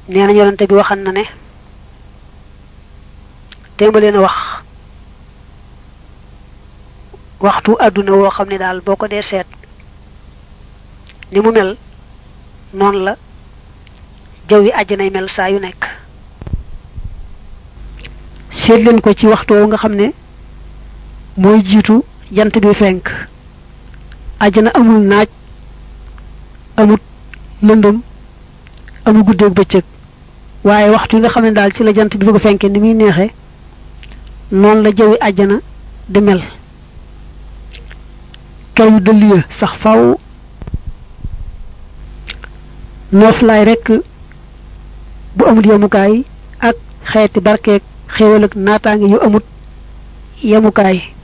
nee na yonante bi waxan na ne témba leen a wax waxtu àdduna woo xam ne daal boo ko dee seet ni mu mel noonu la jaww yi àjjanay mel saa yu nekk seet leen ko ci waxtu woo nga xam ne mooy jiitu jant bi fenk àjjana amul naaj amut lëndëm amul guddeeg bëccëg waaye waxtu yi nga xam ne daal ci la jant bi bëgg a fenke ni muy neexee noonu la jawwi àjjana di mel kaw yu dëll ya sax faw nooflaay rekk bu amut yemukaay ak xeeti barkeeg xéewal ak naataange yu amut yemukaay